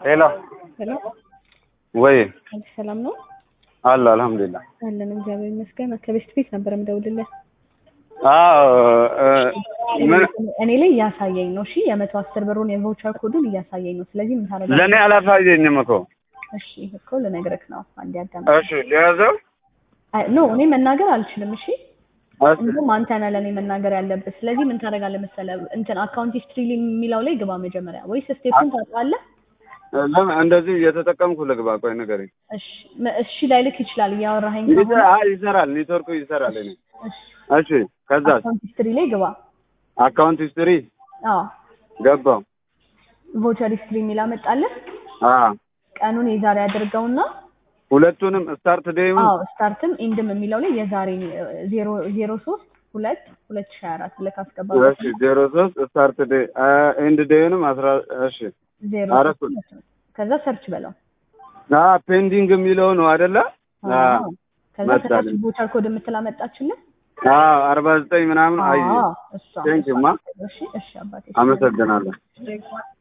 ሄሎ ሄሎ ወይ አዲስ ሰላም ነው አለ አልሐምዱሊላህ። አለን እግዚአብሔር ይመስገን። ከቤስት ቤት ነበር የምደውልልህ። አዎ እ፣ ምን እኔ ላይ እያሳየኝ ነው። እሺ የመቶ አስር ብሩን የቮቸር ኮዱን እያሳየኝ ነው። ስለዚህ ምን ታደርጋለህ? ለእኔ አላሳየኝም እኮ። እሺ እኮ ልነግርህ ነው። አንዴ አዳም እሺ ሊያዘው ኖ እኔ መናገር አልችልም። እሺ እሺ እንዲሁም አንተ ነህ ለእኔ መናገር ያለብህ። ስለዚህ ምን ታደርጋለህ መሰለህ? እንትን አካውንት ሂስትሪ የሚለው ላይ ግባ መጀመሪያ፣ ወይስ ስቴፑን ታውቃለህ? ለምን እንደዚህ እየተጠቀምኩ ልግባ? ቆይ ንገረኝ። እሺ መ- እሺ ላይልክ ይችላል እያወራኸኝ ይሰ- ከሆነ። አይ ይሰራል፣ ኔትወርኩ ይሰራል። እኔ እሺ እሺ፣ ከዛ አካውንት ሂስትሪ ላይ ግባ። አካውንት ሂስትሪ አዎ ገባው። ቮቸር ሂስትሪ የሚል አመጣለህ። አ ቀኑን የዛሬ አድርገውና ሁለቱንም ስታርት ዴይም አዎ ስታርትም ኢንድም የሚለው ላይ የዛሬ ዜሮ ዜሮ ሶስት ሁለት ሁለት ሺህ አራት ብለህ ካስገባ እሺ፣ ዜሮ ሶስት ስታርት ዴይ ኤንድ ዴይንም አስራ እሺ ዜሮ አራት ሶስት ሁለት ነው። ከዛ ሰርች በለው። አ ፔንዲንግ የሚለው ነው አይደለ? አ አዎ። ከዛ መጣልኝ። ከታች ቮቸር ኮድ የምትል አመጣችልህ። አ አርባ ዘጠኝ ምናምን አየ አዎ እሷ ቴንኪው ማ እሺ እሺ አባቴ አመሰግናለሁ። እሺ።